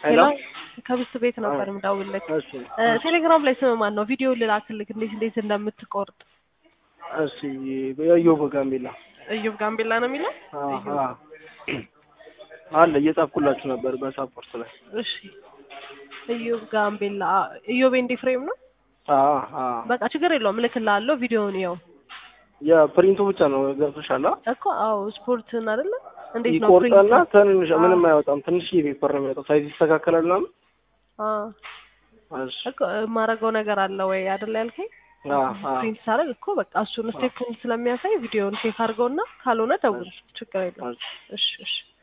ሄሎ ሄሎ ከብስት ቤት ነበር የምደውልልህ። እሺ እ ቴሌግራም ላይ ስም ማን ነው? ቪዲዮ ልላክልክ እንዴት እንዴት እንደምትቆርጥ። እሺ የዮብ ጋምቤላ እዩብ ጋምቤላ ነው የሚለው። አ እዩብ። አ አለ እየጻፍኩላችሁ ነበር በሳፖርት ላይ እሺ እዩብ ጋምቤላ እዩብ ኤንዲ ፍሬም ነው። አ አ በቃ ችግር የለውም እልክልሃለሁ። ቪዲዮውን ይኸው የፕሪንቱ ብቻ ነው ገብቶሻል አ እኮ አዎ ስፖርትን አይደለ እንዴት ነው ይቆርጠና ፕሪንት? ትንሽ አዎ። ምንም አይወጣም ትንሽ ፔፐር ነው የሚወጣው ሳይዝ ይስተካከላል ምናምን አዎ እሺ እኮ የማደርገው ነገር አለ ወይ አይደለ ያልከኝ? አ አ ፕሪንት ሳደርግ እኮ በቃ እሱን ስቴፑን ስለሚያሳይ ቪዲዮውን ቼክ አድርገውና ካልሆነ ደውል። ችግር የለውም። እሺ እሺ እሺ